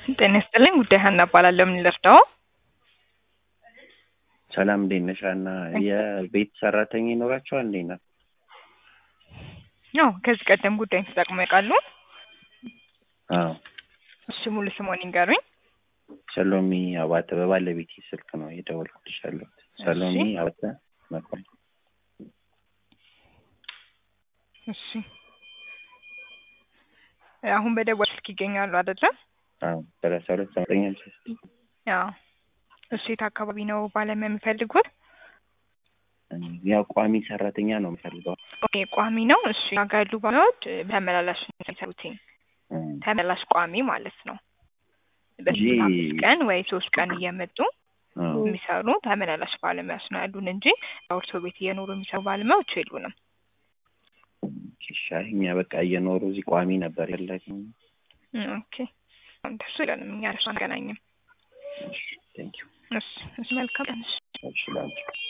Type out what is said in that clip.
ጤና ይስጥልኝ ጉዳይ ሀና እባላለሁ። ምን ልርዳው? ሰላም እንዴት ነሽ ሀና? የቤት ሰራተኛ ይኖራቸዋል እንዴ ነው? ያው ከዚህ ቀደም ጉዳይን ተጠቅሞ ያውቃሉ? አዎ እሺ ሙሉ ስሞን ይንገሩኝ። ሰሎሚ አባተ በባለቤቴ ስልክ ነው የደወልኩልሽ ያለሁት። ሰሎሚ አባተ መኮንን። እሺ አሁን በደወል ስልክ ይገኛሉ አይደለ? አዎ ሰላሳ ሁለት ዘጠኝ ሃምሳ ስድስት ያው እሱ የት አካባቢ ነው ባለሙያ የሚፈልጉት? ያው ቋሚ ሰራተኛ ነው የምፈልገው። ኦኬ ቋሚ ነው። እሺ ጋር ያሉ ባለሙያዎች ተመላላሽ ነው የሚሰሩት። ተመላሽ ቋሚ ማለት ነው። በስምንት አምስት ቀን ወይ ሶስት ቀን እየመጡ የሚሰሩ ተመላላሽ ባለሙያዎች ነው ያሉን እንጂ እርሶ ቤት እየኖሩ የሚሰሩ ባለሙያዎች የሉንም። ሻይ እኛ በቃ እየኖሩ እዚህ ቋሚ ነበር ያላቸው። ኦኬ እንደሱ የለንም እኛ እርሱ አንገናኝም። ቴንኪው እሺ መልካም ቀን። እሺ ላንቺ